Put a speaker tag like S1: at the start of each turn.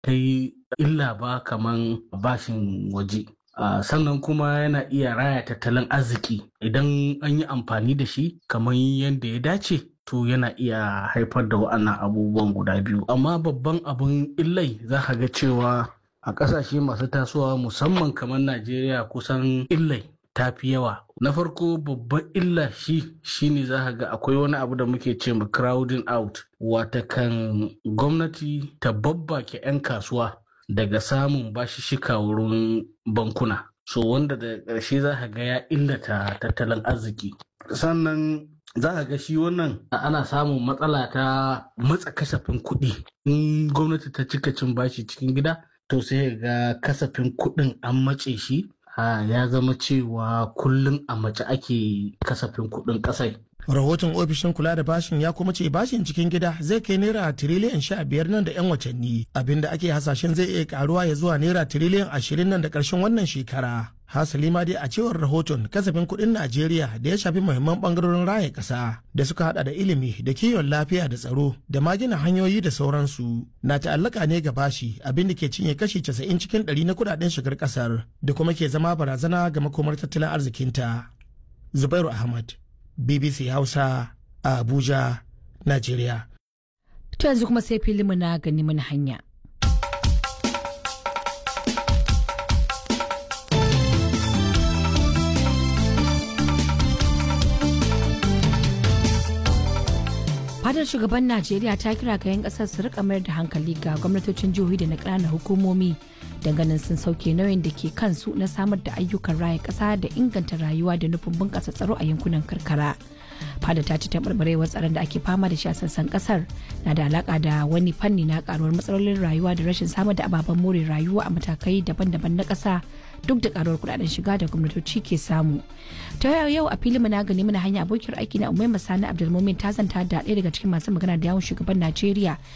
S1: kai illa ba kaman bashin waje Uh, sannan kuma yana iya raya tattalin arziki idan an yi amfani da shi kamar yadda ya dace to yana iya haifar da wa'annan abubuwan guda biyu amma babban abin illai za ka ga cewa a ƙasashe masu tasowa musamman kamar najeriya kusan illai ta fi yawa na farko babban illa shi shine za ka ga akwai wani abu da muke ce ma crowding out wata kan gwamnati ta babbake 'yan kasuwa daga samun bashishika wurin bankuna so wanda da ƙarshe za ka ga ya illata tattalin arziki sannan za ka ga shi wannan ana samun matsala ta matsa kasafin kuɗi in gwamnati ta cika cin bashi cikin gida to sai ga kasafin kuɗin an matse shi ya zama cewa kullum a mace ake kasafin kuɗin ƙasai
S2: rahoton ofishin kula da bashin ya kuma ce bashin cikin gida zai kai naira tiriliyan sha biyar nan da 'yan watanni abinda ake hasashen zai iya karuwa ya zuwa naira tiriliyan ashirin nan da ƙarshen wannan shekara hasali ma dai a cewar rahoton kasafin kuɗin najeriya da ya shafi muhimman ɓangarorin raya ƙasa da suka hada da ilimi da kiwon lafiya da tsaro da ma gina hanyoyi da sauransu na ta'allaka ne ga bashi abin da ke cinye kashi casa'in cikin ɗari na kuɗaɗen shigar ƙasar da kuma ke zama barazana ga makomar tattalin arzikinta zubairu ahmad BBC Hausa a Abuja, Najeriya.
S3: To yanzu kuma sai filimu na gani mana hanya. fadar shugaban najeriya ta kira ga 'yan kasar su rika mayar da hankali ga gwamnatocin jihohi da na ƙananan hukumomi ganin sun sauke nauyin da ke kansu na samar da ayyukan raya ƙasa da inganta rayuwa da nufin bunƙasa tsaro a yankunan karkara fada ta ci taɓarɓarewar tsaron da ake fama da shi a sassan ƙasar na da alaƙa da wani fanni na ƙaruwar matsalolin rayuwa da rashin samar da ababen more rayuwa a matakai daban-daban na ƙasa duk da karuwar kudaden shiga da gwamnatoci ke samu ta yau a filin na gani mana hanya abokiyar aiki na umai masani abdulmumin ta zanta da ɗaya daga cikin masu magana da yawon shugaban najeriya